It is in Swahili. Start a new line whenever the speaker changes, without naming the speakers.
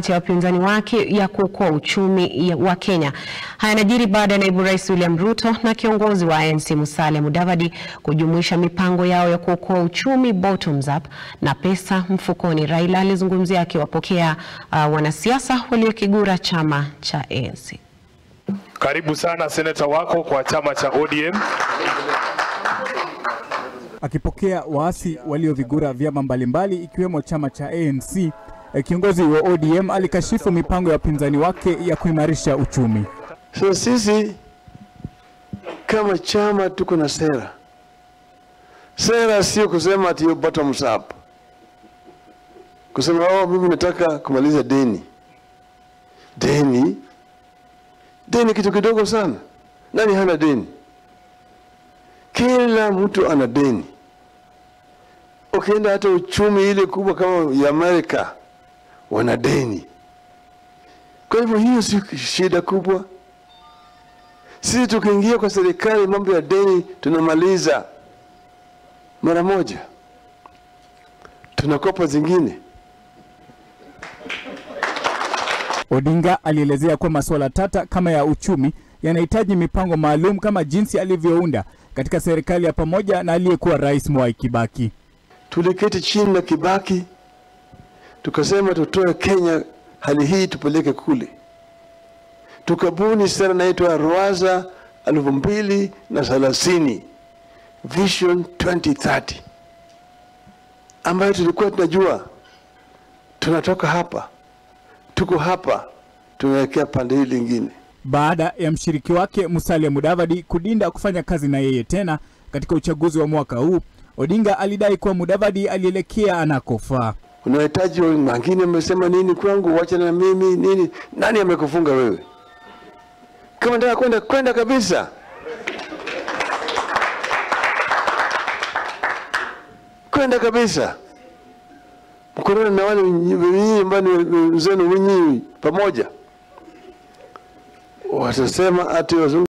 ya wapinzani wake ya kuokoa uchumi wa Kenya. Haya yanajiri baada ya naibu rais William Ruto na kiongozi wa ANC Musalia Mudavadi kujumuisha mipango yao ya kuokoa uchumi bottoms up na pesa mfukoni. Raila alizungumzia akiwapokea uh, wanasiasa waliokigura chama cha ANC.
Karibu sana seneta wako kwa chama cha ODM.
Akipokea waasi waliovigura vyama mbalimbali ikiwemo chama cha ANC, kiongozi wa ODM alikashifu mipango ya wapinzani wake ya kuimarisha uchumi.
So sisi kama chama tuko na sera. Sera sio kusema ati bottoms up, kusema oh, mimi nataka kumaliza deni. Deni deni kitu kidogo sana. Nani hana deni? Kila mtu ana deni. Ukienda hata uchumi ile kubwa kama ya Amerika wana deni. Kwa hivyo hiyo si shida kubwa. Sisi tukiingia kwa serikali, mambo ya deni tunamaliza mara moja, tunakopa zingine.
Odinga alielezea kuwa masuala tata kama ya uchumi yanahitaji mipango maalum kama jinsi alivyounda katika serikali ya pamoja na aliyekuwa rais Mwai Kibaki.
Tuliketi chini na Kibaki tukasema tutoe Kenya hali hii tupeleke kule, tukabuni sera inaitwa Rwaza elfu mbili na thelathini Vision 2030 ambayo tulikuwa tunajua tunatoka hapa, tuko hapa, tunaelekea pande hii lingine.
Baada ya mshiriki wake Musalia Mudavadi kudinda kufanya kazi na yeye tena katika uchaguzi wa mwaka huu, Odinga alidai kuwa Mudavadi alielekea anakofaa.
Unahitaji wengine wamesema nini kwangu, wachana na mimi nini? Nani amekufunga wewe? Kama nataka kwenda kwenda kabisa. Kwenda kabisa, mkorana na wale wenyewe ambao ni wenzenu wenyewe pamoja, watasema ati wazungu